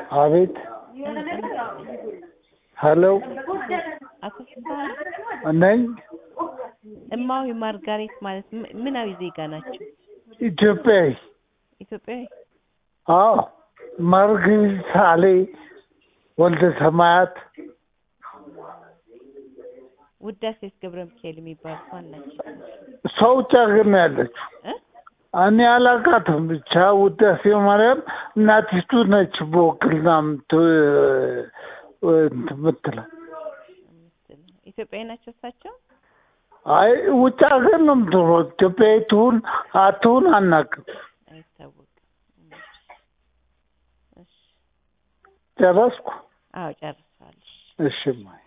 አቤት ሄሎ አቶ ፍስሀ ነኝ እማዊ ማርጋሬት ማለት ም- ምናዊ ዜጋ ናቸው? ኢትዮጵያዊ ኢትዮጵያዊ? አዎ ማርገሪት ሳሌ ወልደ ሰማያት ውዳሴስ ገብረ ሚካኤል የሚባሉት ማን ናቸው? እሷ ውጭ ሀገር ነው ያለችው እ? እኔ አላውቃትም ብቻ ውዳሴ ማርያም እናቲቱ ነች በወክልና ምት- እንትን የምትለው ኢትዮጵያዊ ናቸው እሳቸው? አይ ውጭ ሀገር ነው የምትኖረው ኢትዮጵያዊ ትሁን አትሁን አናውቅም አይታወቅም። እሺ ጨረስኩ አዎ ጨርሰዋል። እሺ እማዬ